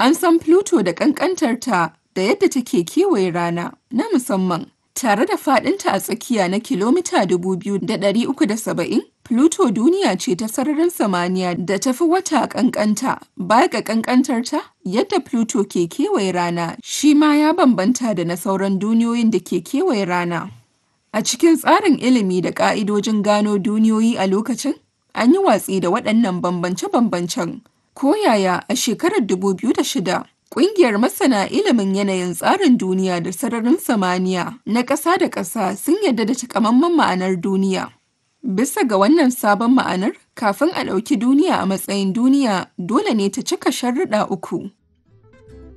An san Pluto da ƙanƙantarta da yadda take kewaye rana na musamman. Tare da faɗinta a tsakiya na kilomita 2,370, Pluto duniya ce ta sararin samaniya da ta fi wata ƙanƙanta. Baya ga ƙanƙantarta, yadda Pluto ke kewaye rana shi ma ya bambanta da na sauran duniyoyin da ke kewaye rana. A cikin tsarin ilimi da ƙa'idojin gano duniyoyi a lokacin, an yi watsi da waɗannan bambance-bambancen. Ko yaya a shekarar 2006, Ƙungiyar Masana Ilimin Yanayin Tsarin Duniya da Sararin Samaniya na ƙasa da ƙasa sun yarda da takamaiman ma'anar duniya. Bisa ga wannan sabon ma'anar, kafin a ɗauki duniya a matsayin duniya, dole ne ta cika sharuɗa uku.